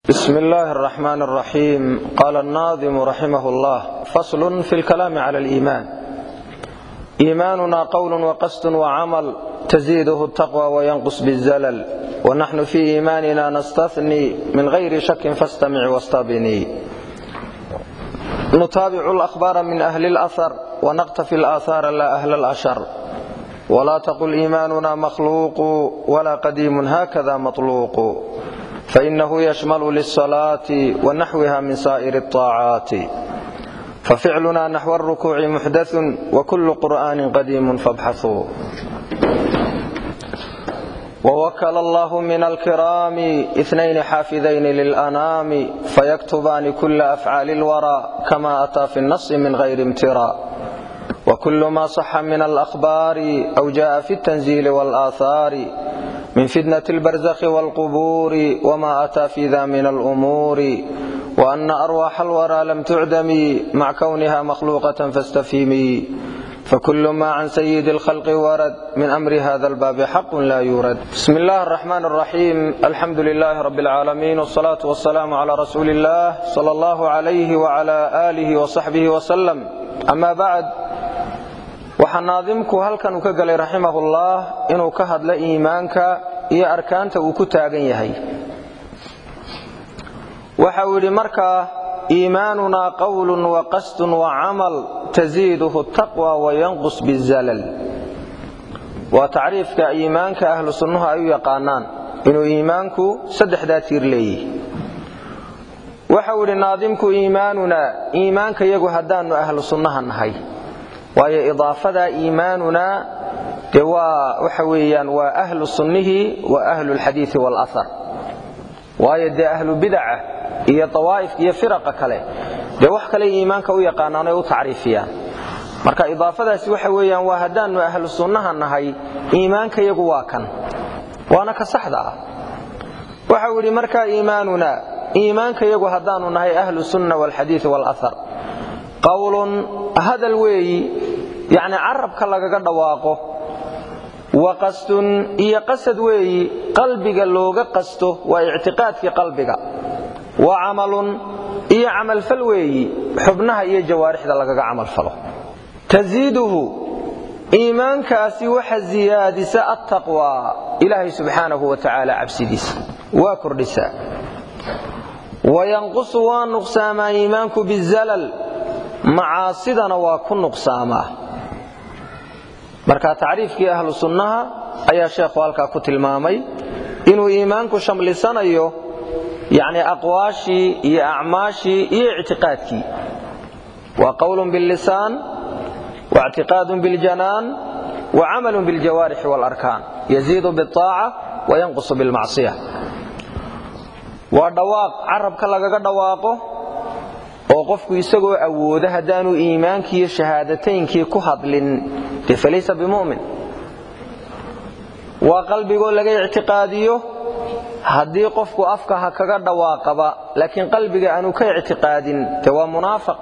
بسم الله الرحمن الرحيم قال الناظم رحمه الله فصل في الكلام على الإيمان إيماننا قول وقصد وعمل تزيده التقوى وينقص بالزلل ونحن في إيماننا نستثني من غير شك فاستمع واستبني نتابع الأخبار من أهل الأثر ونقتفي الآثار لا أهل الأشر ولا تقل إيماننا مخلوق ولا قديم هكذا مطلوق فإنه يشمل للصلاة ونحوها من سائر الطاعات ففعلنا نحو الركوع محدث وكل قرآن قديم فابحثوا ووكل الله من الكرام اثنين حافظين للأنام فيكتبان كل أفعال الورى كما أتى في النص من غير امتراء وكل ما صح من الأخبار أو جاء في التنزيل والآثار من فتنة البرزخ والقبور وما أتى في ذا من الأمور وأن أرواح الورى لم تعدم مع كونها مخلوقة فاستفهمي فكل ما عن سيد الخلق ورد من أمر هذا الباب حق لا يورد بسم الله الرحمن الرحيم الحمد لله رب العالمين والصلاة والسلام على رسول الله صلى الله عليه وعلى آله وصحبه وسلم أما بعد waxaa naadimku halkan uu ka galay raximahullah inuu ka hadlo iimaanka iyo arkaanta uu ku taagan yahay waxa uu yidhi markaa iimaanunaa qowlun wa qasdun wa camal tasiiduhu taqwa wayanqus bizalal waa tacriifka iimaanka ahlu sunnuhu ay u yaqaanaan inuu iimaanku saddexdaa tiir leeyahy waxau yidhi naadimku iimaanunaa iimaanka yagu haddaannu ahlu sunnaha nahay waayo idaafadaa iimaanunaa dee waa waxa weeyaan waa ahlu sunnihi wa ahlu lxadiidi waalahar waayo dee ahlu bidaca iyo dawaa'ifka iyo firaqa kale dee wax kale iimaanka u yaqaanaan oy u tacriifiyaan marka idaafadaasi waxa weeyaan waa haddaannu ahlu sunnaha nahay iimaanka yagu waa kan waana ka saxda ah waxau yidhi markaa iimaanunaa iimaanka yagu haddaannu nahay ahlu sunna waalxadiidi waalahar qowlun hadal weeyi yacni carabka lagaga dhawaaqo wa qasdun iyo qasad weeyi qalbiga looga qasto waa ictiqaadkii qalbiga wa camalun iyo camalfal weeyi xubnaha iyo jawaarixda lagaga camalfalo tasiiduhu iimaankaasi waxa siyaadisa attaqwaa ilaahay subxaanahu wa tacaala cabsidiisa waa kordhisaa wayanqusu waa nuqsaamaa iimaanku bizalal macaasidana waa ku nuqsaamaa marka tacriifkii ahlu sunnaha ayaa sheekhu halkaa ku tilmaamay inuu iimaanku shamlisanayo yani aqwaashii iyo acmaashii iyo ictiqaadkii waa qowlun billisaan waictiqaadun biljanaan wa camalun biljawaarixi waalarkaan yaziidu biaaca wayanqusu bilmacsiya waa dhawaaq carabka lagaga dhawaaqo oo qofku isagoo awooda haddaanu iimaankii iyo shahaadataynkii ku hadlin dee falaysa bimu'min waa qalbigoo laga ictiqaadiyo haddii qofku afka ha kaga dhawaaqaba laakiin qalbiga aanu ka ictiqaadin dee waa munaafiq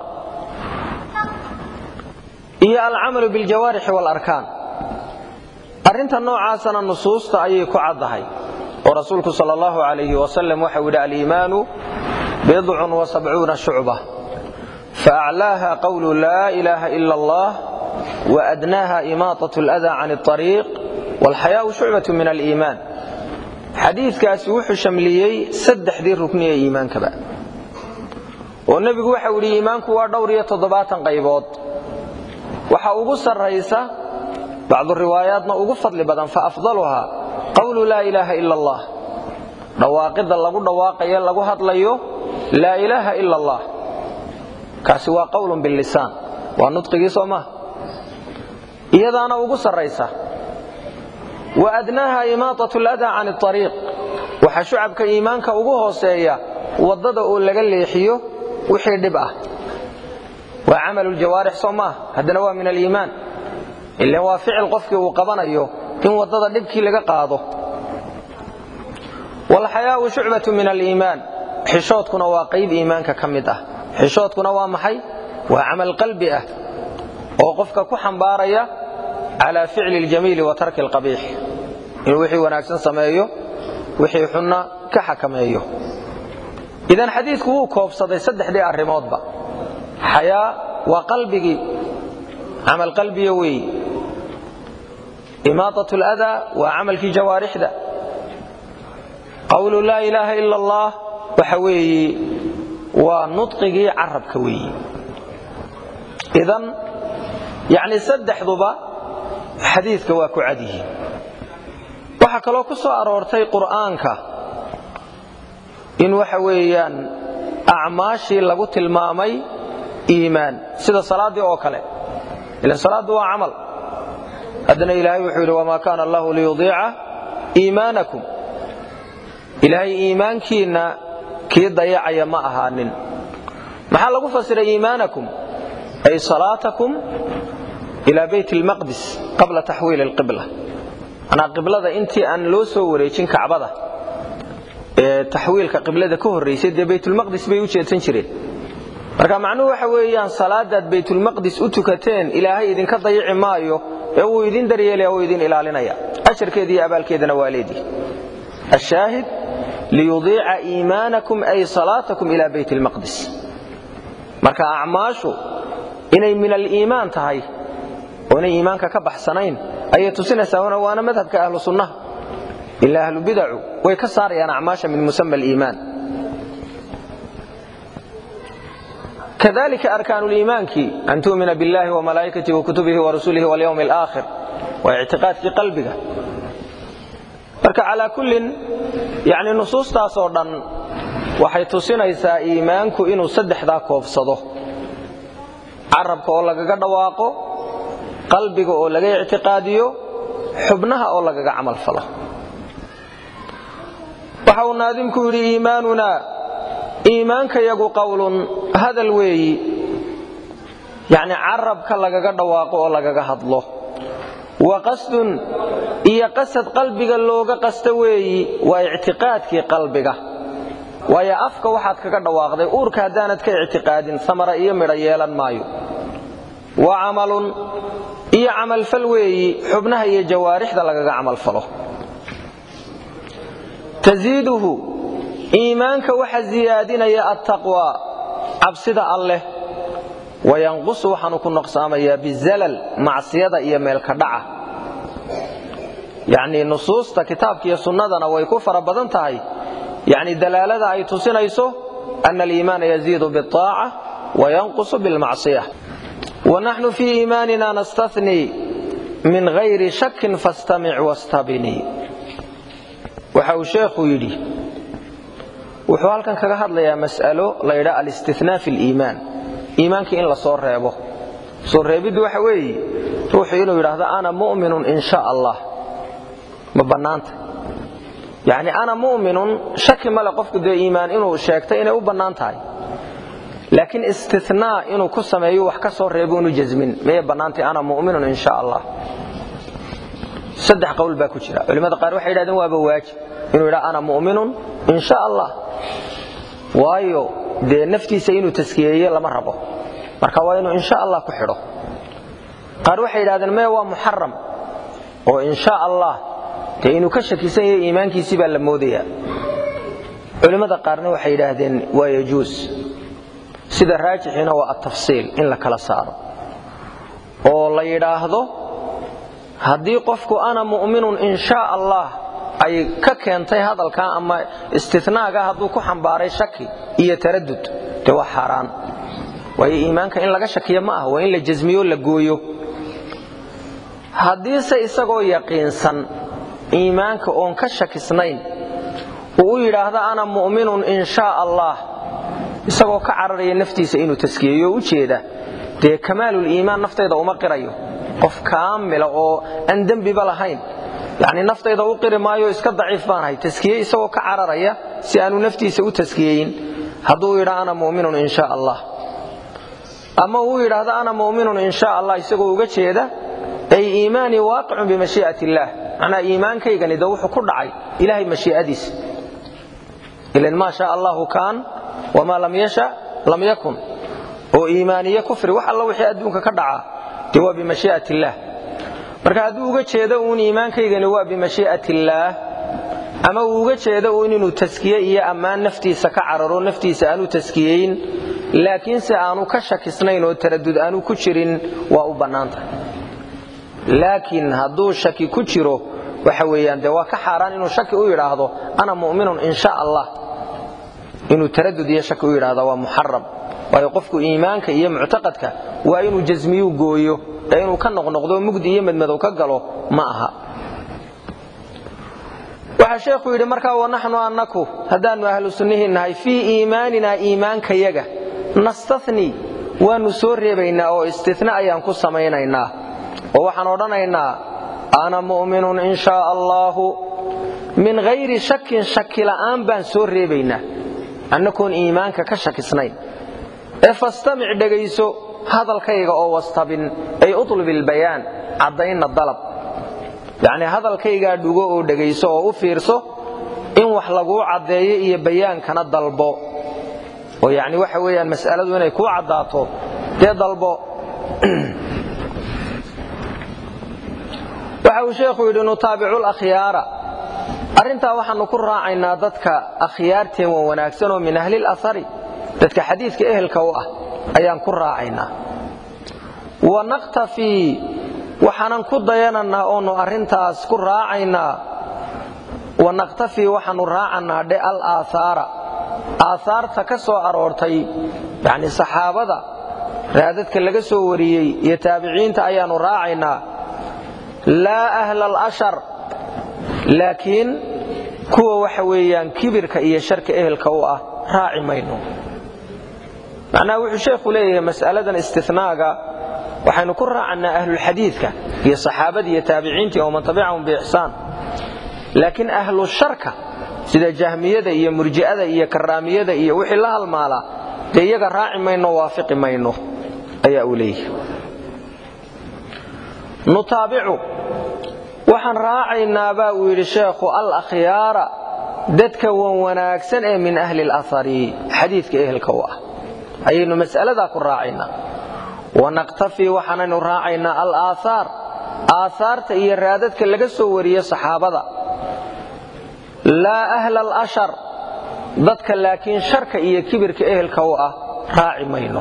iyo alcamalu biljawaarixi waalarkaan arrinta noocaasana nusuusta ayay ku caddahay oo rasuulku sal allahu alayhi wasalam waxau yidhi aliimaanu bidcun wasabcuuna shucba faaclaaha qowlu laa ilaaha ila allah waadnaaha imaaطaة اlأdaa can الطariiq wاlxayaau shucbaة min aliimaan xadiidkaasi wuxuu shamliyey saddexdii rukni ee iimaankaba oo nebigu waxau yidhi iimaanku waa dhowr iyo toddobaatan qaybood waxa ugu sarraysa bacdu riwaayaatna ugu fadli badan faafdaluhaa qowlu laa ilaaha ila allah dhawaaqidda lagu dhawaaqayo lagu hadlayo laa ilaaha ila allah kaasi waa qowlun billisaan waa nudqigii soo maha iyadaana ugu sarraysa wa adnaaha imaaطaة اladaa can الطariiq waxaa shucabka iimaanka ugu hooseeya waddada oo laga leexiyo wixii dhib ah waa camalu ljawaarix soo maaha haddana waa min aliimaan ilan waa ficil qofkii uu qabanayo in waddada dhibkii laga qaado wاlxayaau shucbaة min aliimaan xishoodkuna waa qayb iimaanka ka mid ah xishoodkuna waa maxay waa camal qalbi ah oo qofka ku xambaaraya calaa ficli اljamiili wa tarki اlqabiix inuu wixii wanaagsan sameeyo wixii xunna ka xakameeyo idan xadiidku wuu koobsaday saddexdii arrimoodba xayaa waa qalbigii camal qalbiga weeyi imaatat ladaa waa camalkii jawaarixda qawlu laa ilaaha ila allah waxa weeye waa nudqigii carabka weeyi idan yacni saddexduba xadiidka waa ku cad yihiin waxaa kaloo ku soo aroortay qur'aanka in waxa weeyaan acmaashii lagu tilmaamay iimaan sida salaaddii oo kale ilan salaaddu waa camal haddana ilaahay wuxuu yidhi wamaa kaana allahu liyudiica iimaanakum ilaahay iimaankiinna kii dayacaya ma ahaanin maxaa lagu fasiray iimaanakum ay salaatakum ilaa bayt lmaqdis qabla taxwiili alqibla manaa qiblada intii aan loo soo wareejin kacbada ee taxwiilka qiblada ka horraysay dee baytulmaqdis bay u jeedsan jireen marka macnuhu waxa weeyaan salaadaad baytulmaqdis u tukateen ilaahay idinka dayici maayo ee wuu idin daryeelaya wuu idin ilaalinaya ajarkeeda iyo abaalkeedana waa leedii ashaahid liyudiica iimaanakum ay salaatakum ila bayt lmaqdis marka acmaashu inay min aliimaan tahay oo inay iimaanka ka baxsanayn ayay tusinaysaa waana madhabka ahlu sunnaha ila ahlu bidacu way ka saarayaan acmaasha min musama aliimaan kadalika arkaanu liimaankii an tu'mina biاllahi wamalaa'ikatihi wakutubihi warusulihi walyawmi alaakhir waa ictiqaadkii qalbiga marka calaa kullin yani nusuustaas oo dhan waxay tusinaysaa iimaanku inuu saddexdaa koobsado carabka oo lagaga dhawaaqo qalbiga oo laga ictiqaadiyo xubnaha oo lagaga camal falo waxa uu naadimku yidhi iimaanunaa iimaankayagu qowlun hadal weeyi yacni carabka lagaga dhawaaqo oo lagaga hadlo wa qasdun iyo qasad qalbiga looga qasta weeyi waa ictiqaadkii qalbiga waayo afka waxaad kaga dhawaaqday uurka haddaanad ka ictiqaadin samara iyo midho yeelan maayo wa camalun iyo camalfal weeyi xubnaha iyo jawaarixda lagaga camalfalo tasiiduhu iimaanka waxa ziyaadinaya attaqwa cabsida alleh wayanqusu waxaanu ku noqsaamayaa bizalal macsiyada iyo meelka dhaca yacnii nusuusta kitaabka iyo sunnadana way ku fara badan tahay yacni dalaalada ay tusinayso ana aliimaana yaziidu biaaca wayanqusu bilmacsiya wanaxnu fii iimaanina nastathnii min hayri shakin fastamic wastabinii waxa uu sheekhu yidhi wuxuu halkan kaga hadlayaa mas'alo la ydhaa alistinaa fi liimaan iimaankii in la soo reebo soo reebiddu waxa weeye ruuxu inuu yidhaahdo ana mu'minun in sha allah ma bannaanta yacni ana mu'minun shaki male qofku dee iimaan inuu sheegtay inay u bannaan tahay laakiin istinaa inuu ku sameeyo wax ka soo reebo inu jasmin mayay bannaantay ana mu'minun in sha allah saddex qowl baa ku jira culimmada qaar waxay yidhahdeen waaba waajib inuu yidhaha ana mu'minun in sha allah waayo dee naftiisa inuu taskiyeeye lama rabo marka waa inuu insha allah ku xidho qaar waxay yidhahdeen mee waa muxaram oo insha allah dee inuu ka shakisan yahay iimaankiisii baa la moodayaa culimmada qaarna waxay yidhaahdeen waa yajuus sida raajixiina waa atafsiil in la kala saaro oo la yidhaahdo haddii qofku ana mu'minun in sha allah ay ka keentay hadalkaa ama istinaaga hadduu ku xambaaray shaki iyo taradud dee waa xaaraan waayo iimaanka in laga shakiyo ma ah waa in la jasmiyo la gooyo haddiise isagoo yaqiinsan iimaanka oon ka shakisnayn uu u yidhaahdo ana mu'minun in sha allah isagoo ka cararaya naftiisa inuu taskiyeeyo u jeeda dee kamaaluliimaan naftayda uma qirayo qof kaamila oo aan dembiba lahayn yani naftayda u qiri maayo iska daciif baanahay taskiye isagoo ka cararaya si aanu naftiisa u taskiyeyin hadduu yidha ana muminun in sha allah ama uu yidhaahdo ana muminun in sha allah isagoo uga jeeda ay iimaanii waaqicun bimashii'at illaah macnaa iimaankaygani de wuxuu ku dhacay ilahay mashii'adiisa ilan maa sha allahu kaan wamaa lam yasha lam yakun oo iimaaniye kufri wax alla wixii adduunka ka dhaca dee waa bimashii'at illaah marka hadduu uga jeedo uun iimaankaygani waa bimashii'at illaah ama uu uga jeedo uun inuu taskiye iyo ammaan naftiisa ka cararo naftiisa aanu taskiyeyn laakiinse aanu ka shakisnayn oo taradud aanu ku jirin waa u bannaantahay laakiin hadduu shaki ku jiro waxa weeyaan dee waa ka xaaraan inuu shaki u yidhaahdo ana mu'minun in sha allah inuu taradud iyo shaki u yidhaahdo waa muxaram waayo qofku iimaanka iyo muctaqadka waa inuu jasmiyuu gooyo ee inuu ka noqnoqdo mugdi iyo madmadow ka galo ma aha waxaa sheekhu yidhi markaa wanaxnu annaku haddaannu ahlu sunnihii nahay fii iimaaninaa iimaankayaga nastani waannu soo reebaynaa oo istina ayaan ku samaynaynaa oo waxaan odhanaynaa ana mu'minun in shaa allaahu min hayri shakin shaki la'aan baan soo reebaynaa annakoon iimaanka ka shakisnayn ee fastamic dhegayso hadalkayga oo wastabin ay utlub ilbayaan caddaynna dalab yacnii hadalkaygaa dhugo oo dhegayso oo u fiirso in wax laguu caddeeyo iyo bayaankana dalbo oo yacni waxa weeyaan mas'aladu inay kuu caddaato dee dalbo waxa uu sheekhu yidhi nutaabicu lakhyaara arrintaa waxaannu ku raacaynaa dadka akhyaarteen wa wanaagsan oo min ahlil ahari dadka xadiidka ehelka u ah ayaan ku raacaynaa wa naktafii waxaanan ku dayanannaa oonu arrintaas ku raacaynaa wa naktafii waxaannu raacannaa dhe al aaaara aahaarta ka soo aroortay yacni saxaabada raadadka laga soo wariyey iyo taabiciinta ayaannu raacaynaa laa ahla alashar laakiin kuwa waxa weeyaan kibirka iyo sharka ehelka u ah raaci mayno macnaha wuxuu sheekhu leeyahay mas'aladan istinaaga waxaynu ku raacannaa ahlulxadiidka iyo saxaabadii iyo taabiciintii oo man tabicahum biixsaan laakiin ahlu sharka sida jahmiyada iyo murji'ada iyo karaamiyada iyo wixii la halmaalaa dee iyaga raaci mayno waafiqi mayno ayaa uu leeyahay nutaabicu waxaan raacaynaa baa uu yidhi sheekhu al akhyaara dadka wan wanaagsan ee min ahli alahari xadiidka ehelka u ah ayaynu mas'aladaa ku raacaynaa wanaqtafii waxaanaynu raacaynaa al aaaar aahaarta iyo raadadka laga soo wariye saxaabada laa ahla alashar dadka laakiin sharka iyo kibirka ehelka u ah raaci mayno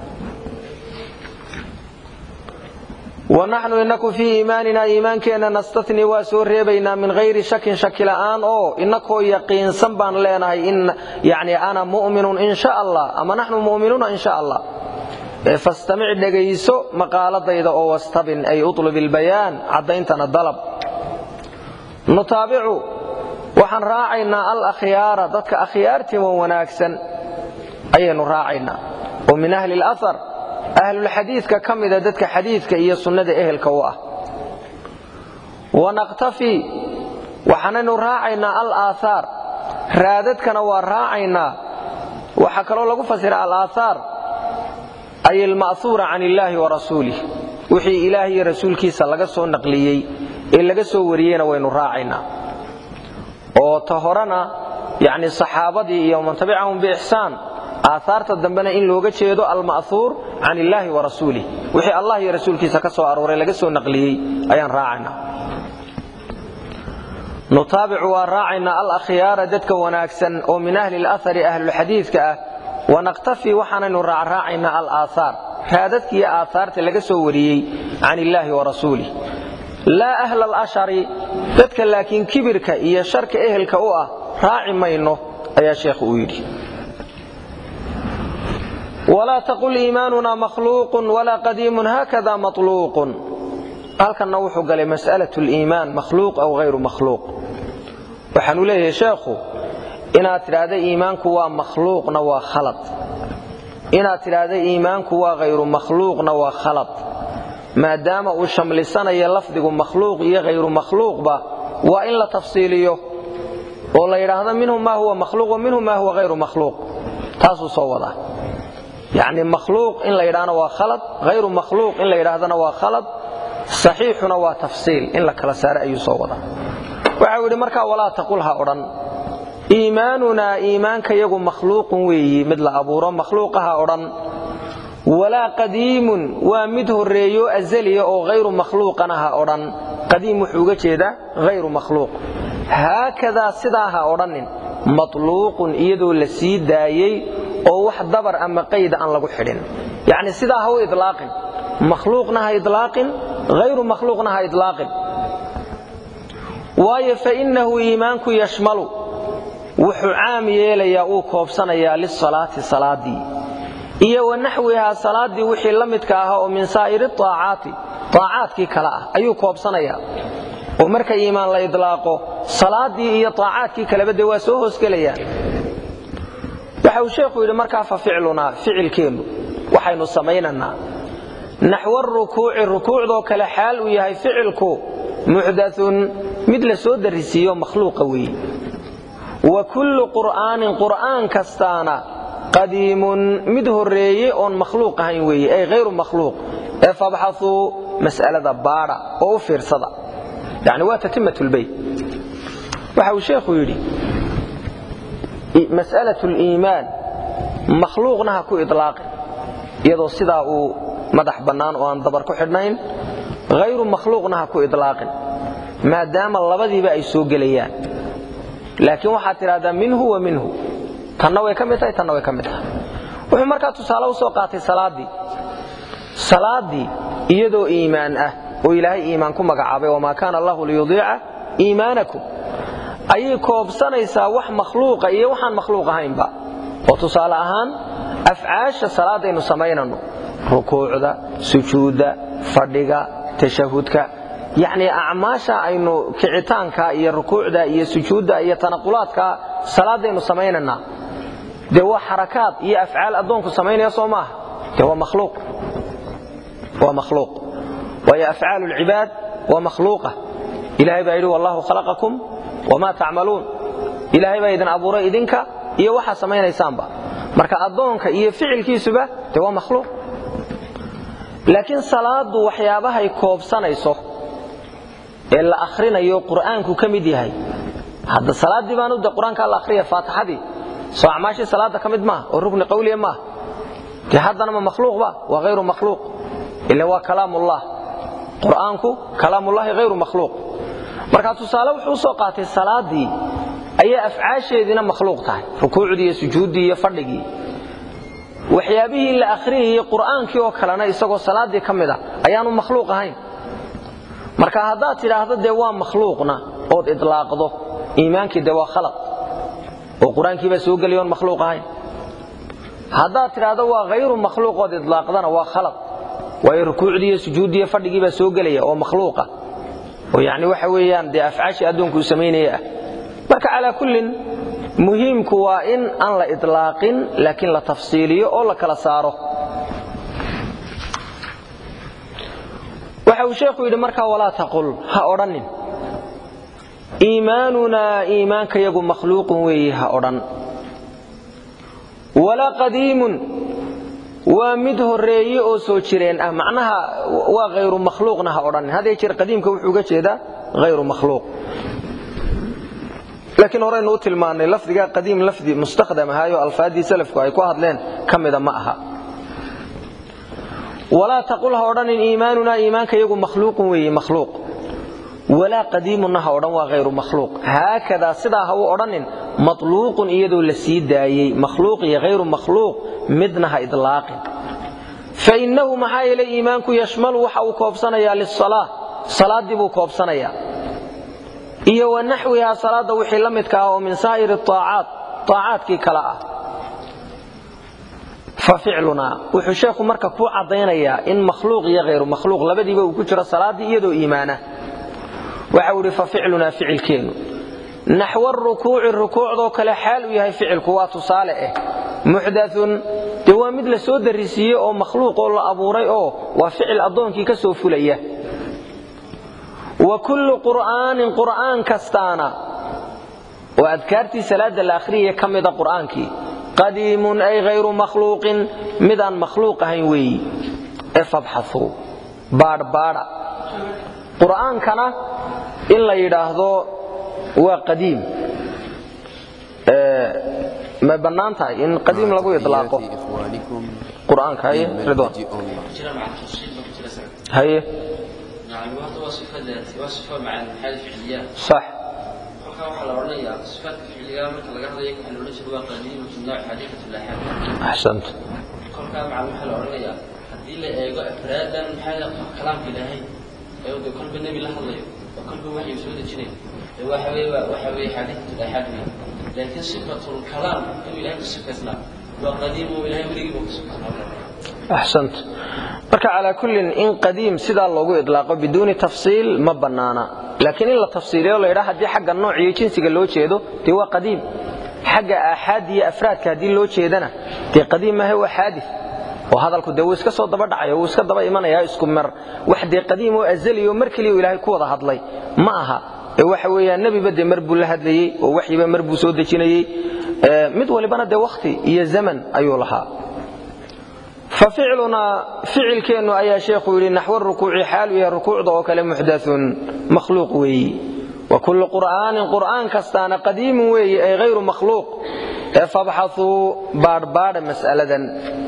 wanaxnu inaku fii iimaanina iimaankeenna nastatni waa soo reebaynaa min hayri shakin shaki la'aan oo inakoo yaqiinsan baan leenahay in yani ana mu'minun in sha allah ama naxnu mu'minuuna in sha allah fastamic dhegayso maqaaladayda oo wastabin ay utlub ilbayaan caddayntana dalab nutaabicu waxaan raacaynaa al akhyaara dadka akhyaartii wan wanaagsan ayaynu raacaynaa oo min ahli lahar ahlulxadiidka ka mida dadka xadiidka iyo sunnada ehelka u ah wanaqtafii waxaanaynu raacaynaa al aaaar raadadkana waa raacaynaa waxaa kaloo lagu fasira al aaaar ay alma'huura can illaahi wa rasuulih wixii ilaah iyo rasuulkiisa laga soo naqliyey ee laga soo wariyeyna waynu raacaynaa oo ta horena yacni saxaabadii iyo man tabicahum biixsaan aahaarta dambena in looga jeedo alma'huur can illaahi wa rasuulih wixii allah iyo rasuulkiisa ka soo arooray laga soo naqliyey ayaan raacaynaa nutaabicu waa raacaynaa al akhyaara dadka wanaagsan oo min ahli lahari ahlulxadiidka ah wanaqtafii waxaanaynu raacraacaynaa al aaaar raadadkiiyo aahaarta laga soo wariyey can illaahi wa rasuulih laa ahla alashari dadka laakiin kibirka iyo sharka ehelka u ah raaci mayno ayaa sheekhu uu yidhi walaa taqul iimaanuna makhluuqun walaa qadiimun haakada maluuqun halkanna wuxuu galay mas'alat liimaan makhluuq aw hayru makhluuq waxaanu leeyahay sheekhu inaad tidhaahda iimaanku waa makhluuqna waa khalad inaad tidhaahda iimaanku waa hayru makhluuqna waa khalad maadaama uu shamlisanayo lafdigu makhluuq iyo hayru makhluuqba waa in la tafsiiliyo oo la yidhaahdo minhu maa huwa makhluuq wa minhu maa huwa hayru makhluuq taasuu soo wadaa yacni makhluuq in la yidhaahna waa khalad hayru makhluuq in la yidhaahdana waa khalad saxiixuna waa tafsiil in la kala saaro ayuu soo wadaa waxau yidhi markaa walaa taqul ha odhan iimaanunaa iimaankayagu makhluuqun weeyi mid la abuuro makhluuqaha odhan walaa qadiimun waa mid horreeyo azaliya oo hayru makhluuqana ha odhan qadiim wuxuu uga jeedaa hayru makhluuq haakadaa sidaa ha odhannin matluuqun iyadoo la sii daayey oo wax dabar ama qayda aan lagu xidhin yacni sidaa ha u idlaaqin makhluuqna ha idlaaqin hayru makhluuqna ha idlaaqin waayo fainnahu iimaanku yashmalu wuxuu caam yeelayaa uu koobsanayaa lisalaati salaadii iyo wa naxwihaa salaaddii wixii la midka ahaa oo min saa'iri aacaati aacaadkii kale ah ayuu koobsanayaa oo marka iimaan la idlaaqo salaadii iyo aacaadkii kaleba dee waa soo hoosgelayaan waxa uu sheekhu yidhi markaa fa ficlunaa ficilkeennu waxaynu samaynanaa naxwa rukuuci rukuucdoo kale xaal uu yahay ficilku muxdaun mid la soo darisiiyo makhluuqa weeye wa kullu qur'aanin qur'aan kastaana qadiimun mid horreeye oon makhluuq ahayn weeye ay hayru makhluuq ee fabxauu mas'alada baadha oo u fiirsada yani waa tatimatulbeyt waxa uu sheekhu yidhi mas'alat liimaan makhluuqna ha ku idlaaqin iyadoo sidaa uu madax bannaan oo aan dabar ku xidhnayn hayru makhluuqna ha ku idlaaqin maadaama labadiiba ay soo gelayaan laakiin waxaad tidhahdaa minhu wa minhu tanna way ka mid tahay tanna way ka mid tahay wuxuu markaa tusaale u soo qaatay salaaddii salaaddii iyadoo iimaan ah oo ilaahay iimaan ku magacaabay wamaa kaana allahu liyudiica iimaanakum ayay koobsanaysaa wax makhluuqa iyo waxaan makhluuq ahaynba oo tusaale ahaan afcaasha salaadaynu samaynanno rukuucda sujuudda fadhiga tashahudka yacnii acmaasha aynu kicitaanka iyo rukuucda iyo sujuudda iyo tanaqulaadka salaadaynu samaynanaa dee waa xarakaad iyo afcaal addoonku samaynaya soo maaha dee waa makhluuq waa makhluuq waayo afcaalu lcibaad waa makhluuqa ilahay baa yidhi wallahu khalaqakum wamaa tacmaluun ilaahay baa idin abuuray idinka iyo waxaa samaynaysaanba marka addoonka iyo ficilkiisuba dee waa makhluuq laakiin salaadu waxyaabahay koobsanayso ee la akhrinayo qur'aanku ka mid yahay hadda salaaddii baanu de qur-aankaa la akhriya faatixadii soo acmaashii salaadda ka mid maaha oo rukni qawliya maaha dee haddana ma makhluuqba waa hayru makhluuq ila waa kalaamullah qur'aanku kalaamullahi hayru makhluuq marka tusaale wuxuu usoo qaatay salaaddii ayay afcaasheediina makhluuq tahay rukuucdii iyo sujuuddii iyo fadhigii waxyaabihii la akhriyayey qur'aankii oo kalena isagoo salaaddii ka mid a ayaanu makhluuq ahayn marka haddaad tidhaahdo dee waa makhluuqna ood idlaaqdo iimaankii dee waa khalaq oo qur-aankiibaa soo gelaya oon makhluuq ahayn haddaad tidhaahdo waa hayru makhluuq ood idlaaqdana waa khalaq waayo rukuucdii iyo sujuuddii iyo fadhigii baa soo gelaya oo makhluuqa oo yacni waxa weeyaan dee afcaashii addoonku uu samaynaya ah marka calaa kullin muhiimku waa in aan la idlaaqin laakiin la tafsiiliyo oo la kala saaro waxa uu sheekhu yidhi markaa walaa taqul ha odhannin iimaanunaa iimaankayagu makhluuqun weeye ha odhan walaa qadiimun waa mid horreeye oo soo jireen ah macnaha waa hayru makhluuqna ha odhannin hadee jeer qadiimka wuxuu uga jeedaa hayru makhluuq laakiin horaynu u tilmaannay lafdiga qadiim lafdi mustakhdam ahaayo alfaaddii salafku ay ku hadleen ka mida ma aha walaa taqul ha odhanin iimaanunaa iimaankayagu makhluuqun weeye makhluuq walaa qadiimunna ha odhan waa hayru makhluuq haakadaa sidaa ha u odhanin matluuqun iyadoo la sii daayey makhluuq iyo hayru makhluuq midna ha idlaaqin fainnahu maxaa yeelay iimaanku yashmalu waxa uu koobsanayaa lisalaa salaaddii buu koobsanayaa iyo wa naxwihaa salaadda wixii la midka ah oo min saa'iri aacaat aacaadkii kale ah fa ficlunaa wuxuu sheekhu marka ku caddaynayaa in makhluuq iyo hayru makhluuq labadiiba uu ku jiro salaaddii iyadoo iimaana waxau idhi fa ficlunaa ficilkeennu naxwa rukuuci rukuucdoo kale xaal uu yahay ficilku waa tusaale ah muxdaun dee waa mid la soo darisiiyey oo makhluuq oo la abuuray oo waa ficil addoonkii ka soo fulaya wa kullu qur'aanin qur'aan kastaana oo adkaartii salaadda la akhriyaya ka mida qur'aankii qadiimun ay hayru makhluuqin midaan makhluuq ahayn weeyi ee fabxauu baadhbaadha qur'aankana in la yidhaahdo waa qadiim may bannaan tahay in qadiim lagu idlaaqo qur'aanka haye ridwan haye يعني واحدة وصفة ذاتي وصفة مع الحال الفعليات صح kolkaa waxaa la odhanayaa sifaadka ficliga marka laga hadlayo waxaa la odhan jiray waa qadiimu fi nooc xadiiqatu laxaad axsant kolkaa macal waxaa la odhanayaa haddii la eego afraadan maxaa kalaamka ilaahay ee de kolba nebi la hadlayo oo kolba waxyu soo dejinayo ee waxa weeye waa waxa weeye xadiiqatu laxaad wey laakiin sifatul kalaam inuu ilaahay ku sifaysnaa waa qadiim oo ilaahay weligiiba ku sifaysnaa axsant marka calaa kullin in qadiim sidaa loogu idlaaqo biduuni tafsiil ma bannaana laakiin in la tafsiiliyo la yidhaha haddii xagga nooc iyo jinsiga loo jeedo dee waa qadiim xagga aaxaad iyo afraadka haddii loo jeedana dee qadiim maaha waa xaadis oo hadalku dee wuu iska soo daba dhacayo wuu iska daba imanayaa isku mer wax dee qadiim oo azali oo mar keliya ilaahay ku wada hadlay ma aha ee waxa weeyaan nebiba dee mar buu la hadlayey oo waxyiba mar buu soo dejinayey mid walibana dee wakhti iyo zaman ayuu lahaa faficlunaa ficilkeennu ayaa sheekhu yidhi naxwo rukuuci xaalu yahay rukuucda oo kale muxdaun makhluuq weeyi wa kullu qur'aanin qur'aan kastaana qadiimun weeyi ay hayru makhluuq ee fabxauu baadhbaadha mas'aladan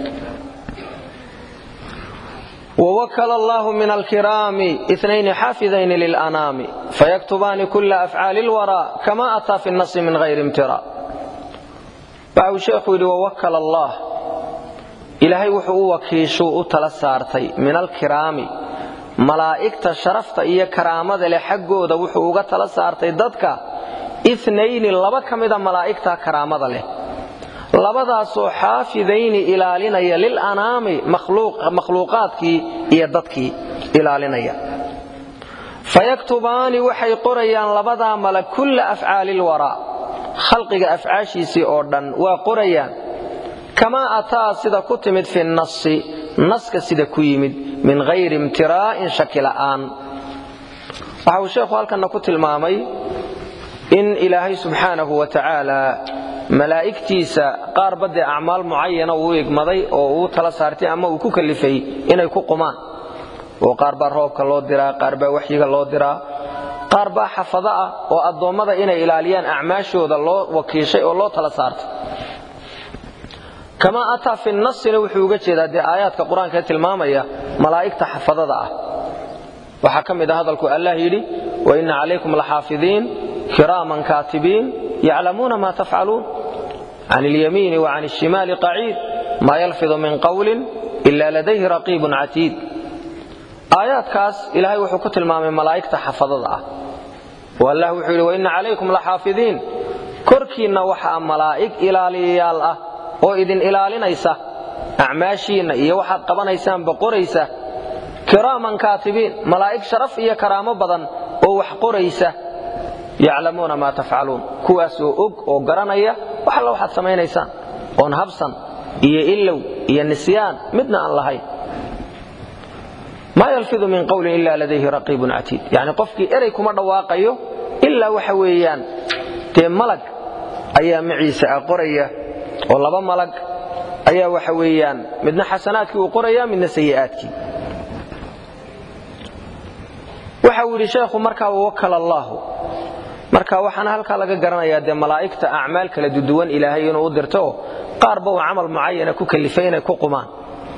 ووكل الله من الكرام اثنين حافظين للأنام فيكتبان كل أفعال الورى كما أتى في النص من غير امتراء بعض شيخ ووكل الله ilaahay wuxuu u wakiishuu u tala saartay min alkiraami malaa'igta sharafta iyo karaamada leh xaggooda wuxuu uga tala saartay dadka inayni laba ka mida malaa'igta karaamada leh labadaasoo xaafidayni ilaalinaya lilanaami makhluuqaadkii iyo dadkii ilaalinaya fayaktubaani waxay qorayaan labadaa mala kulla afcaali lwaraa khalqiga afcaashiisii oo dhan waa qorayaan kamaa ataa sida ku timid fi nasi naska sida ku yimid min hayri imtiraa'in shaki la'aan waxa uu sheekhu halkanna ku tilmaamay in ilaahay subxaanahu wa tacaala malaa'igtiisa qaarba dee acmaal mucayana uu igmaday oo uu tala saartay ama uu ku kalifay inay ku qumaan oo qaar baa roobka loo diraa qaar baa waxyiga loo diraa qaar baa xafado ah oo addoommada inay ilaaliyaan acmaashooda loo wakiishay oo loo tala saartay kamaa ataa fi nasina wuxuu uga jeedaa dee aayaadka qur-aanka ee tilmaamaya malaa'igta xafadada ah waxaa ka mid a hadalku allah yidhi waina calaykum laxaafidiin kiraaman kaatibiin yaclamuuna ma tafcaluun can ilyamiini wa can ishimaali qaciid maa yalfidu min qawlin ila ladayhi raqiibun catiid aayaadkaas ilaahay wuxuu ku tilmaamay malaa'igta xafadada ah oo allah wuxuu yidhi waina calaykum laxaafidiin korkiinna waxaa malaa'ig ilaaliyayaal ah oo idin ilaalinaysa acmaashiinna iyo waxaad qabanaysaanba qoraysa kiraaman kaatibiin malaa'ig sharaf iyo karaamo badan oo wax qoraysa yaclamuuna maa tafcaluun kuwaasoo og oo garanaya wax alla waxaad samaynaysaan oon habsan iyo ilow iyo nisyaan midna aan lahayn maa yalfidu min qawlin ila ladayhi raqiibun catiid yacni qofkii erey kuma dhawaaqayo ilaa waxa weeyaan dee malag ayaa maciisa ah qoraya oo laba malag ayaa waxa weeyaan midna xasanaadkii uu qoraya midna sayi'aadkii waxa uu yidhi sheekhu markaa wawakala allaahu marka waxaana halkaa laga garanayaa dee malaa'igta acmaal kala duduwan ilaahay inuu u dirto qaarba uu camal mucayana ku kalifay inay ku qumaan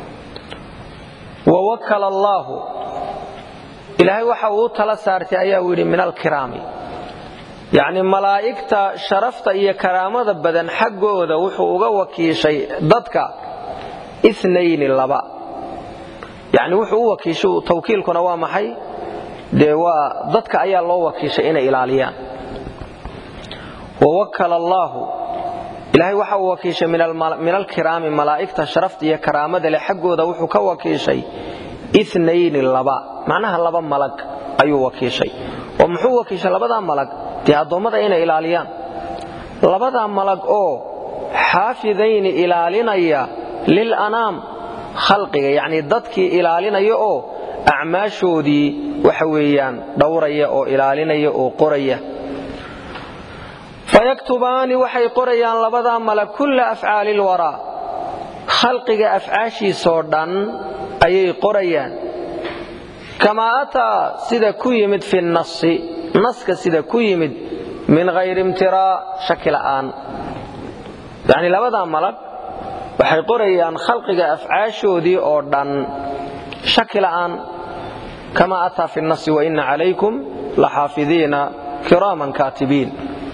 wawakala allaahu ilaahay waxa uu u tala saartay ayaa uu yidhi min alkiraami yacni malaa'igta sharafta iyo karaamada badan xaggooda wuxuu uga wakiishay dadka inayni laba yacni wuxuu u wakiishay tawkiilkuna waa maxay dee waa dadka ayaa loo wakiishay inay ilaaliyaan wawakala allaahu ilaahay waxa uu wakiishay min alkiraami malaa'igta sharafta iyo karaamada leh xaggooda wuxuu ka wakiishay inayni laba macnaha laba malag ayuu wakiishay oo muxuu wakiishay labadaa malag dee addoommada inay ilaaliyaan labadaa malag oo xaafidayni ilaalinaya lilanaam khalqiga yacnii dadkii ilaalinaya oo acmaashoodii waxa weeyaan dhowraya oo ilaalinaya oo qoraya fayaktubaani waxay qorayaan labadaa malag kulla afcaali lwaraa khalqiga afcaashiisoo dhan ayay qorayaan kamaa ataa sida ku yimid fi nasi naska sida ku yimid min hayri imtiraa shaki la'aan yacnii labadaa malag waxay qorayaan khalqiga afcaashoodii oo dhan shaki la'aan kamaa ataa fi nasi waina calaykum laxaafidiina kiraaman kaatibiin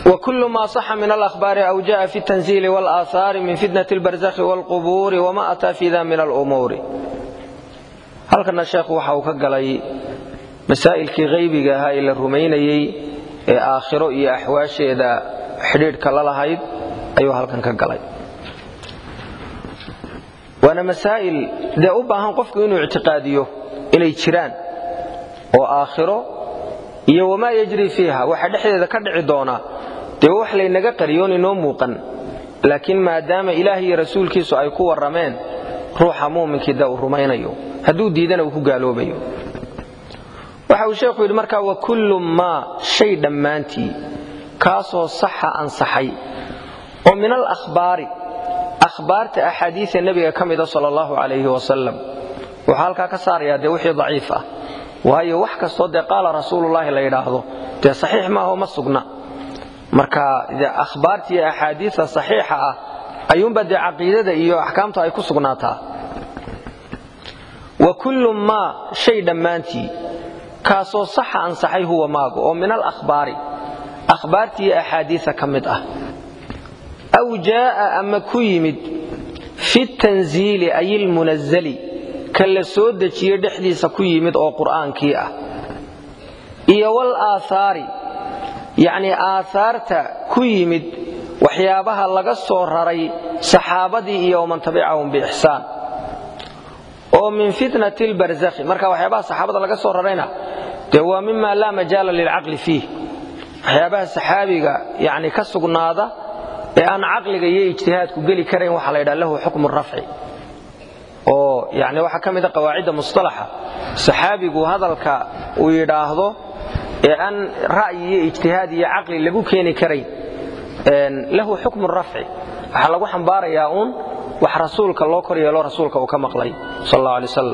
وكل ما صح من الأخبار أو جاء في التنزيل والآثار من فتنة البرزخ والقبور وما أتى في ذا من الأمور هل كان الشيخ وحاو كقلي مسائل كي غيبي هاي إلى الرميني آخر إي أحواش إذا حديد كلا هايد أيها هل كان كقلي وأنا مسائل ذا أباهم قفك إنه اعتقاديه إلى جيران وآخره iyo wamaa yajri fiiha waxa dhexdeeda ka dhici doona dee wax laynaga qariyoon inoo muuqan laakiin maadaama ilaah iyo rasuulkiisu ay ku warrameen ruuxa muuminkii da uu rumaynayo hadduu diidana uu ku gaaloobayo waxa uu sheekhu yidhi markaa wa kullu maa shay dhammaantii kaasoo saxa ansaxay oo min al akhbaari akhbaarta axaadiida nebiga ka mida sala allahu calayhi wasalam wuxuu halkaa ka saarayaa dee wixii daciif ah waayo wax kastoo dee qaala rasuululaahi la yidhaahdo dee saxiix maaho ma sugna marka akhbaarta iyo axaadiista saxiixa ah ayuunba dee caqiidada iyo axkaamta ay ku sugnaataa wa kullu maa shay dhammaantii kaasoo saxa ansaxay huwa maagu oo min al akhbaari akhbaarta iyo axaadiisa ka mid ah aw jaa'a ama ku yimid fi tanziili ay ilmunazali ka la soo dejiye dhexdiisa ku yimid oo qur'aankii ah iyo wal aathaari yacnii aathaarta ku yimid waxyaabaha laga soo raray saxaabadii iyo waman tabicahum biixsaan oo min fitnati lbarzakhi marka waxyaabaha saxaabada laga soo rarayna dee waa mima laa majaala lilcaqli fiih waxyaabaha saxaabiga yani ka sugnaada ee aan caqliga iyo ijtihaadku geli karayn waxaa la ydhaha lahu xukmu rafci oo yani waxaa ka mida qawaacidda musطalaxa saxaabigu hadalka uu yidhaahdo ee aan ra'yi iyo ijtihaad iyo caqli lagu keeni karayn lahu xukmu rafci waxaa lagu xambaarayaa uun wax rasuulka loo kor yeelo rasuulka uu ka maqlay sal اllah alay wasalam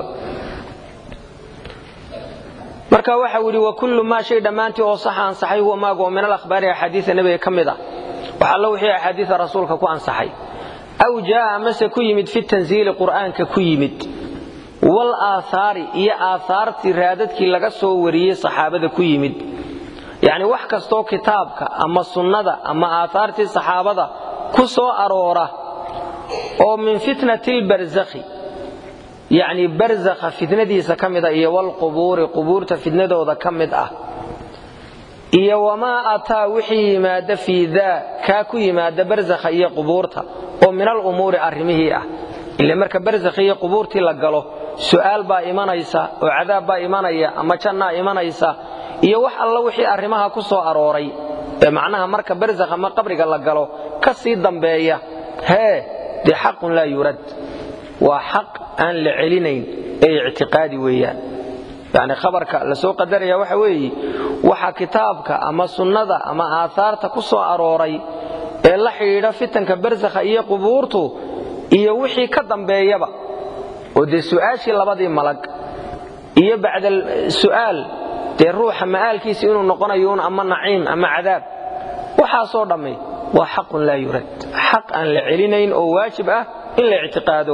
marka waxa uu yidhi wakullu maa shay dhammaantii oo saxa ansaxay huwa maagu oo min alahbaari axaadiia nebiga ka mid ah wax allo wixii axaadiia rasuulka ku ansaxay aw jaa'a amase ku yimid fi tanziili qur'aanka ku yimid wal aathaari iyo aathaartii raadadkii laga soo wariyey saxaabada ku yimid yacni wax kastoo kitaabka ama sunnada ama aathaartii saxaabada ku soo aroora oo min fitnati lbarzakhi yacni barzakha fitnadiisa ka mid ah iyo walqubuuri qubuurta fitnadooda ka mid ah iyo wamaa ataa wixii yimaada fii daa kaa ku yimaada barzakha iyo qubuurta oo min alumuuri arrimihii ah ile marka barzakhi iyo qubuurtii la galo su'aal baa imanaysa oo cadaab baa imanaya ama jannaa imanaysa iyo wax alla wixii arrimaha ku soo arooray ee macnaha marka barzakh ama qabriga la galo ka sii dambeeya hee dee xaqun laa yurad waa xaq aan la celinayn ee ictiqaadi weeyaan yani khabarka la soo qadaraya waxa weeye waxa kitaabka ama sunnada ama aathaarta ku soo arooray ee la xidhiidha fitanka barzakha iyo qubuurtu iyo wixii ka dambeeyaba oo dee su'aashii labadii malag iyo bacda su'aal dee ruuxa ma'aalkiisa inuu noqonayo un ama naciim ama cadaab waxaasoo dhammi waa xaqun laa yurad xaq aan la celinayn oo waajib ah in la ictiqaado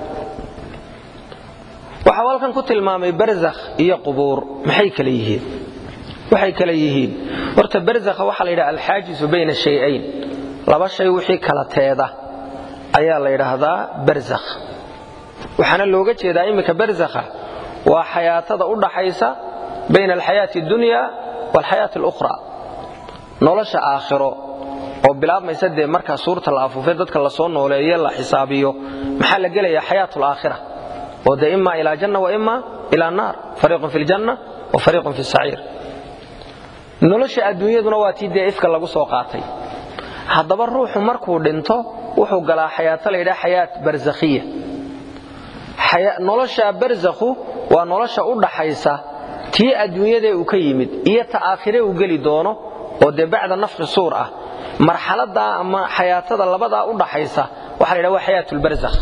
waxau halkan ku tilmaamay barzakh iyo qubuur maxay kale yihiin waxay kale yihiin horta barzakha waxaa la yidhaha alxaajisu bayna shayayn laba shay wixii kala teeda ayaa la yidhaahdaa barzakh waxaana looga jeedaa iminka barzakha waa xayaatada u dhaxaysa bayna alxayaati addunya waalxayaati alukhra nolosha aakhiro oo bilaabmaysa dee markaa suurta la afuufay dadka lasoo nooleeye la xisaabiyo maxaa la gelayaa xayaat alaakhira oo dee ima ilaa janna wa ima ilaa naar fariiqun fi ljanna wa fariiqun fi saciir nolosha adduunyaduna waa tii dee ifka lagu soo qaatay haddaba ruuxu markuu dhinto wuxuu galaa xayaato la yidhaha xayaat barzakhiya nolosha barzakhu waa nolosha u dhaxaysa tii adduunyadee uu ka yimid iyo ta aakhire uu geli doono oo dee bacda nafki suur ah marxaladaa ama xayaatada labadaa u dhaxaysa waxa la yidhaha waa xayaat lbarzakh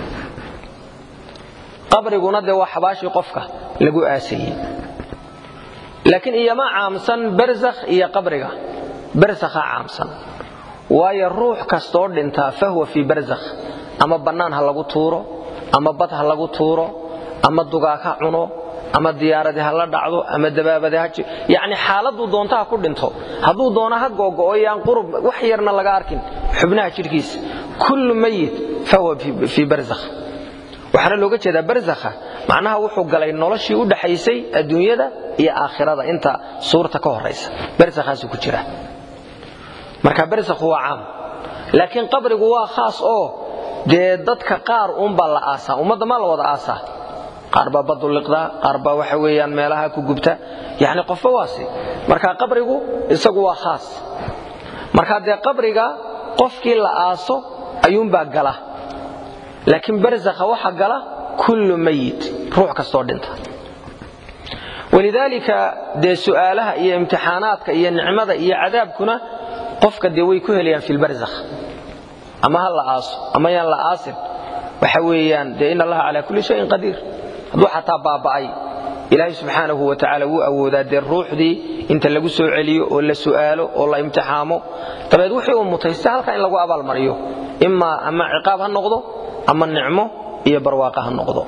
qabriguna dee waa xabaashii qofka lagu aasayey laakiin iyoma caamsan barzakh iyo qabriga barzakhaa caamsan waayo ruux kastoo dhintaa fahwa fii barzakh ama bannaan ha lagu tuuro ama bad ha lagu tuuro ama dugaag ha cuno ama diyaaradi ha la dhacdo ama dabaabade ha yacni xaaladuu doonto ha ku dhinto hadduu doono ha googo'o yaan qurub wax yarna laga arkin xubnaha jidhkiisa kullu mayit fahuwa fii barzakh waxaana looga jeedaa barzakha macnaha wuxuu galay noloshii u dhaxaysay adduunyada iyo aakhirada inta suurta ka horaysa barzakhaasuu ku jira marka barzakhu waa caam laakiin qabrigu waa khaas oo dee dadka qaar uunbaa la aasaa ummadda maa la wada aasaa qaar baa badu liqdaa qaar baa waxa weeyaan meelaha ku gubta yacni qofba waasi marka qabrigu isagu waa khaas marka dee qabriga qofkii la aaso ayuunbaa gala laakiin barzakha waxa gala kullu mayit ruux kastoo dhinta walidaalika dee su'aalaha iyo imtixaanaadka iyo nicmada iyo cadaabkuna qofka dee way ku helayaan fi lbarzakh ama ha la aaso ama yaan la aasin waxa weeyaan dee in allaha calaa kulli shayin qadiir hadduu xataa baaba'ay ilaahay subxaanahu wa tacaala wuu awoodaa dee ruuxdii inta lagu soo celiyo oo la su'aalo oo la imtixaamo dabeed wixii uu mutaysta halkaa in lagu abaalmariyo imaa ama ciqaab ha noqdo ama nicmo iyo barwaaqa ha noqdo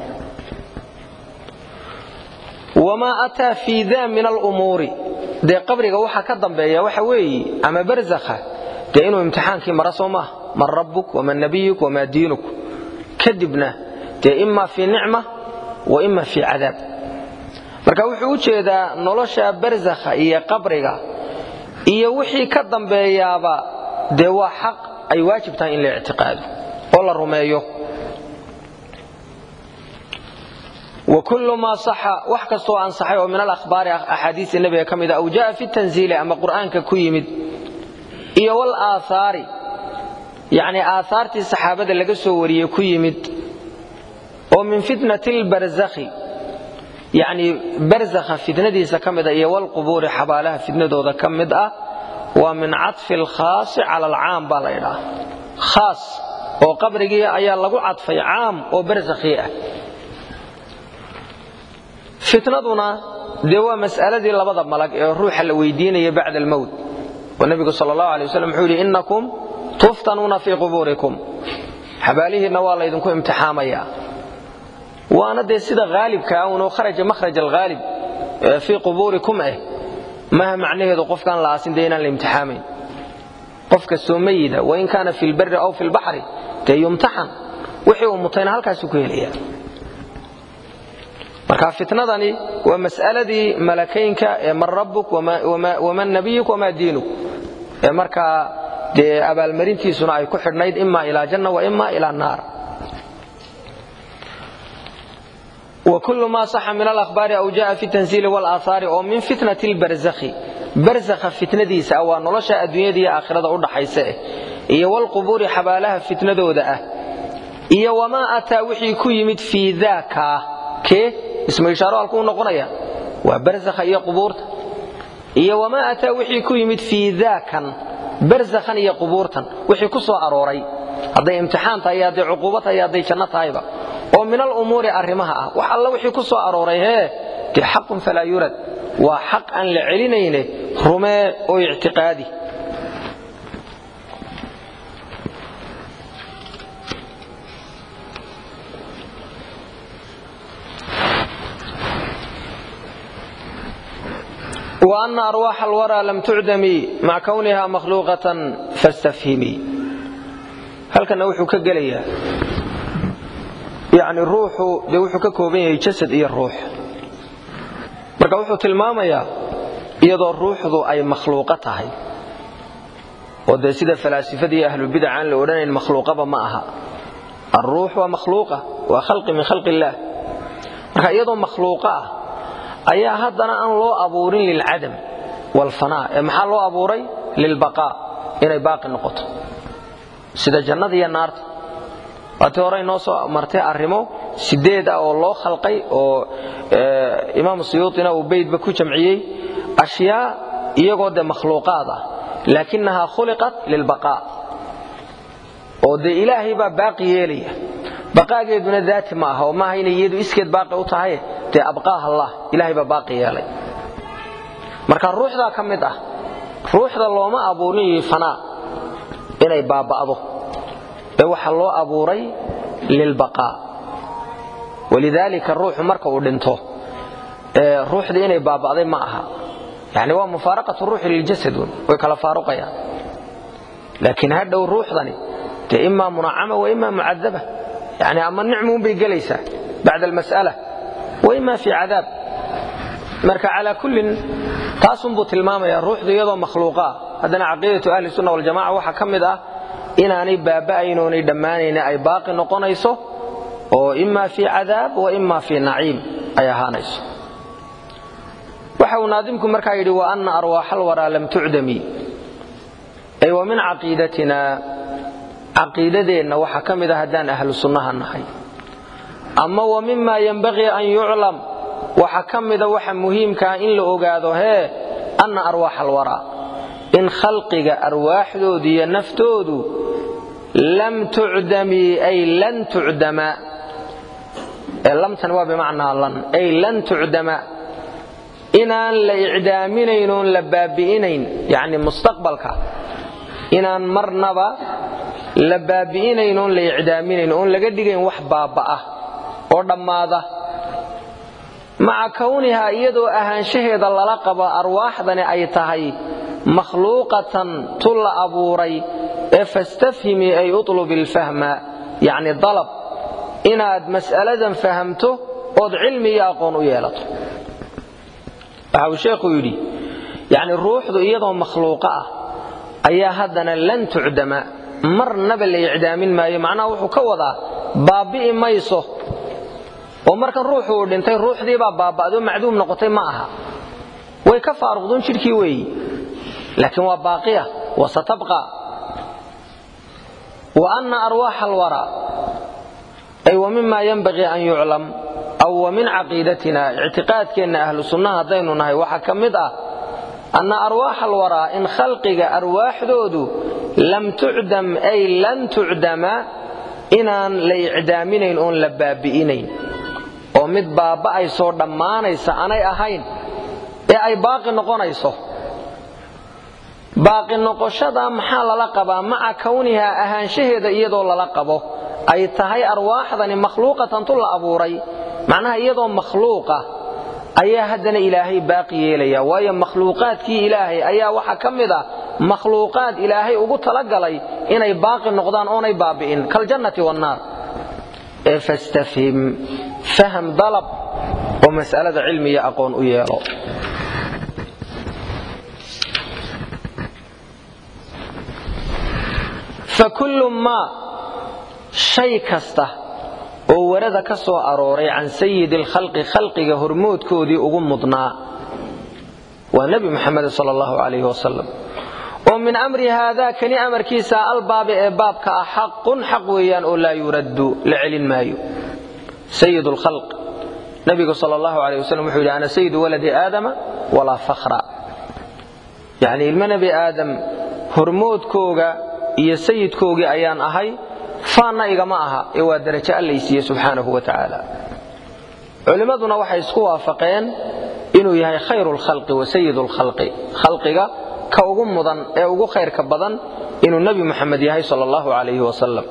wamaa ataa fii daa min alumuuri dee qabriga waxa ka dambeeya waxa weeye ama barzakha dee inuu imtixaankii mara soo maaha man rabbuk waman nabiyuk wamaa diinuk kadibna dee ima fii nicma wa ima fii cadaab marka wuxuu u jeedaa nolosha barzakha iyo qabriga iyo wixii ka dambeeyaaba dee waa xaq ay waajib tahay in la ictiqaado oo la rumeeyo وكل ما صح wax kastoo ansaxay oo min alakhbaari axaadiista nebiga ka mida aw jaa fi tanziili ama qur'aanka ku yimid iyo wal aathaari yacni aathaartii saxaabada laga soo wariyey ku yimid oo min fitnati lbarzakhi yacni barzakha fitnadiisa ka mid ah iyo walqubuuri xabaalaha fitnadooda ka mid ah waa min cadfi alkhaasi cala alcaam baa la ydhaha khaas oo qabrigii ayaa lagu cadfay caam oo barzakhii ah fitnaduna dee waa mas'aladii labada malag ee ruuxa la weydiinaya bacda almowt oo nebigu sal allahu alay waslm wuxuu yidhi innakum tuftanuuna fii qubuurikum xabaalihiinna waa laydinku imtixaamayaa waana dee sida haalibka unoo kharaja makhraj alghaalib fii qubuurikum eh maha macnaheedu qofkaan la aasin dee inaan la imtixaamayn qof kastoo mayida wain kaana fi lbari aw fi lbaxri dee yumtaxan wixii uu mutayna halkaasuu ku helaya marka fitnadani waa mas'aladii malakaynka ee man rabbuk waman nabiyuk wamaa diinuk ee markaa dee abaalmarintiisuna ay ku xidhnayd ima ilaa janna wa ima ilaa naar وكل ما صح من الأخبار أو جاء في التنزيل والآثار أو من فتنة البرزخ برزخ فتنة ديسة أو نلشى الدنيا دي آخرة أرد حيسة إيه والقبور حبالها فتنة دودة إيه وما أتى وحي كيمت في ذاك كيه ismu ishaaro halkuu noqonaya waa barzakha iyo qubuurta iyo wamaa ataa wixii ku yimid fii daakan barzakhan iyo qubuurtan wixii ku soo arooray hadday imtixaan tahay hadday cuquubo tahay hadday janno tahayba oo min alumuuri arrimaha ah wax alla wixii ku soo arooray hee dee xaqun falaa yurad waa xaq aan la celinayne rumee oo ictiqaadi وأن أرواح الورى لم تعدم مع كونها مخلوقة فاستفهمي هل كان وحو كقليا يعني الروح دي وحو ككوبين جسد إيه الروح marka wuxuu tilmaamayaa iyadoo ruuxdu ay makhluuqo tahay oo dee sida falaasifadii ahlulbidac aan la odhanayn makhluuqaba ma aha alruux waa makhluuqa waa khalqi min khalqi illaah marka iyadoo makhluuqo ah ayaa haddana aan loo abuurin lilcadam walfanaa ee maxaa loo abuuray lilbaqaa inay baaqi noqoto sida jannada iyo naarta waatii hore inoo soo martay arrimo sideed ah oo loo khalqay oo imaamu suyuutina uu beydba ku jamciyey ashyaa iyagoo dee makhluuqaad ah laakinahaa khuliqat lilbaqaa oo dee ilaahay baa baaqi yeelaya baqaageeduna daati ma aha oo maaha inay iyadu iskeed baaqi u tahay dee abqaaha allah ilaahay baa baaqi yeelay marka ruuxdaa ka mid ah ruuxda looma abuurin fanaa inay baaba'do ee waxaa loo abuuray lilbaqaa walidaalika ruuxu marka uu dhinto ruuxdii inay baaba'day ma aha yani waa mufaaraqatu ruuxi liljasad way kala faaruqayaan laakiin hadhow ruuxdani dee imaa munacama wa imaa mucadaba yani ama nicmuunbay gelaysaa bacda almas'ala wa imaa fii cadaab marka calaa kullin taasunbuu tilmaamaya ruuxdu iyadoo makhluuqa ah haddana caqiidatu ahli sunna waljamaca waxaa ka mid ah inaanay baaba'ayn oonay dhammaanayna ay baaqi noqonayso oo imaa fii cadaab wa imaa fii naciim ay ahaanayso waxa uu naadimku markaa yidhi wa anna arwaaxa alwaraa lam tucdami ay wa min caqiidatina caqiidadeenna waxaa ka mid ah haddaan ahlu sunnaha nahay ama wa mima yenbaqii an yuclam waxa ka mida waxa muhiimkaa in la ogaado hee anna arwaaxa alwaraa in khalqiga arwaaxdoodu iyo naftoodu lam tucdami ay lan tucdama lamtan waa bimacnaa lan ay lan tucdama inaan la icdaaminayn oon la baabi'inayn yani mustaqbalka inaan marnaba la baabi'inayn oon la icdaaminayn oon laga dhigayn wax baaba'ah oo dhammaada maca kownihaa iyadoo ahaanshaheeda lala qabo arwaaxdani ay tahay makhluuqatan tu la abuuray ee fastafhimi ay utlub ilfahma yacni dalab inaad mas'aladan fahamto ood cilmi iyo aqoon u yeelato waxa uu sheekhu yidhi yacni ruuxdu iyadoo makhluuqa ah ayaa haddana lan tucdama marnaba la icdaamin maayo macnaha wuxuu ka wadaa baabbi'i mayso oo markan ruuxu uu dhintay ruuxdiibaa baaba'doo macduum noqotay ma aha way ka faaruqduun jidhkii weeyi laakiin waa baaqiya wa satabqa wa anna arwaaxa alwaraa ay wa mima yenbaqii an yuclam aw wa min caqiidatina ictiqaadkeenna ahlu sunnaha haddaynu nahay waxaa ka mid ah anna arwaaxa alwaraa in khalqiga arwaaxdoodu lam tucdam ay lan tucdama inaan la icdaaminayn oon la baabi'inayn oo mid baaba'aysoo dhammaanaysa anay ahayn ee ay baaqi noqonayso baaqi noqoshada maxaa lala qabaa maca kownihaa ahaanshaheeda iyadoo lala qabo ay tahay arwaaxdani makhluuqatan tu la abuuray macnaha iyadoo makhluuqa ayaa haddana ilaahay baaqi yeelaya waayo makhluuqaadkii ilaahay ayaa waxaa ka mid a makhluuqaad ilaahay ugu talagalay inay baaqi noqdaan oonay baabi'in kaljannati wannaar ee fastafhim faham dalab oo mas'alada cilmi iyo aqoon u yeelo fakullu maa shay kasta oo warada ka soo arooray can sayidi alkhalqi khalqiga hormoodkoodii ugu mudnaa waa nebi muxamed sal allahu calayh wasalam oo min amri haadaa kani amarkiisa albaabi ee baabka ah xaqun xaq weeyaan oo laa yuraddu la celin maayo sayid lkhalq nabigu sal allahu alayh wasalam wuxuu yidhi ana sayidu waladi aadama walaa fakhra yacni ilmo nebi aadam hormoodkooga iyo sayidkoogii ayaan ahay faanna igama aha ee waa darajo allaysiiye subxaanahu wa tacaala culimmaduna waxay isku waafaqeen inuu yahay khayru lkhalqi wa sayidu lkhalqi khalqiga ka ugu mudan ee ugu khayrka badan inuu nebi muxamed yahay sal allahu calayhi wasalam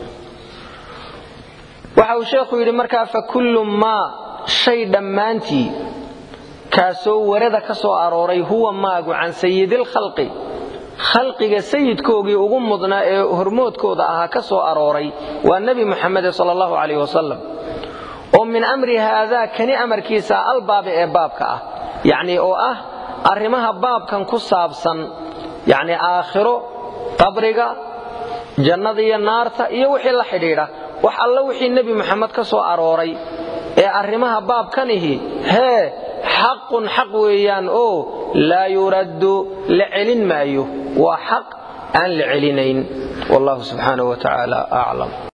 waxa uu sheekhu yidhi markaa fakullu maa shay dhammaantii kaasoo warada ka soo arooray huwa maagu can sayidilkhalqi khalqiga sayidkoogii ugu mudnaa ee hormoodkooda ahaa ka soo arooray waa nebi muxamede sal allahu calayh wasalam oo min amri haadaa kani amarkiisa albaabi ee baabka ah yacni oo ah arrimaha baabkan ku saabsan yacni aakhiro qabriga jannada iyo naarta iyo wixii la xidhiidha wax alla wixii nebi muxamed ka soo arooray ee arrimaha baabkanihi hee xaqun xaq weeyaan oo laa yuraddu la celin maayo waa xaq aan la celinayn wallahu subxaanahu wa tacaala aclam